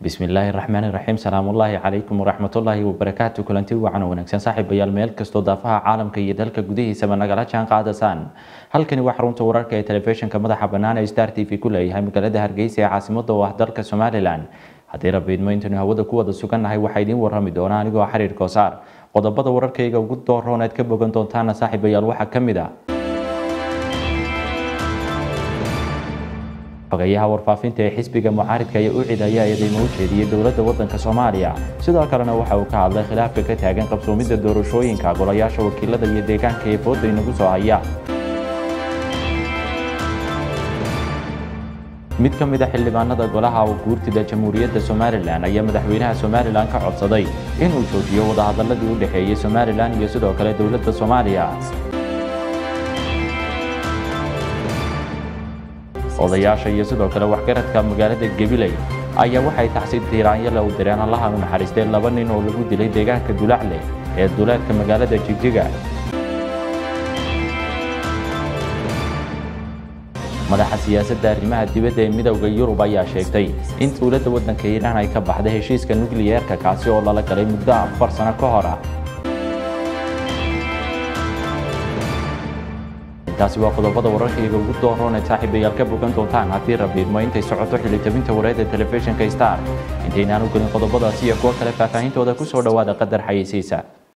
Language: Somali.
bismillaahi raxmaani raxiim salaamullaahi calaykum waraxmatullaahi wabarakaatu kulanti wacan wanaagsan saaxiibayaal meel kastoo daafaha caalamka iyo dalka gudihiisaba nagala jaan qaadasaan halkani waa xarunta wararka ee telefishinka madaxa bannaan ee star t v ku leeyahay magaalada hargeysa ee caasimada oo ah dalka somalilan haddii rabiidmo intaynu hawada ku wada sugannahay waxaa idiin warrami doona anigoo xiriir koosaar qodobada wararkayga ugu dooroon aad ka bogan doontaana saaxiibayaal waxaa ka mid a xogeyaha warfaafinta ee xisbiga mucaaridka ayaa u cid ayaa eedeymo u jeediyey dowladda waddanka soomaaliya sidoo kalena waxa uu ka hadlay khilaafka ka taagan qabsoomidda doorashooyinka golayaasha wakiilada iyo deegaanka ee fooda inagu soo haya mid ka mid a xildhibaanada golaha guurtida jamhuuriyadda somalilan ayaa madaxweynaha somalilan ka codsaday inuu joojiyo wadahadaladii u dhexeeyey somalilan iyo sidoo kale dowladda soomaaliya odayaasha iyo sidoo kale waxgaradka magaalada gabiley ayaa waxay taxsi tiiraanyala u direen allaha u naxariistay laba nin oo lagu dilay deegaanka dulacle ee duleedka magaalada jigjiga madaxa siyaasadda arrimaha dibadda ee midowda yurub ayaa sheegtay in dowladda waddanka iiraan ay ka baxday heshiiska nukliyeerka kaasi oo lala galay muddo afar sano ka hor ah intaasi waa qodobada wararkayga ugu dooroon ee saaxiibayaal ka bogan doontaan haddii rabiidmo intay socoto xilitabinta wareedda telefishinka star intaynaan u gelin qodobadaasi iyo kuwo kale faahfaahintooda ku soo dhowaada qadar xayeysiisa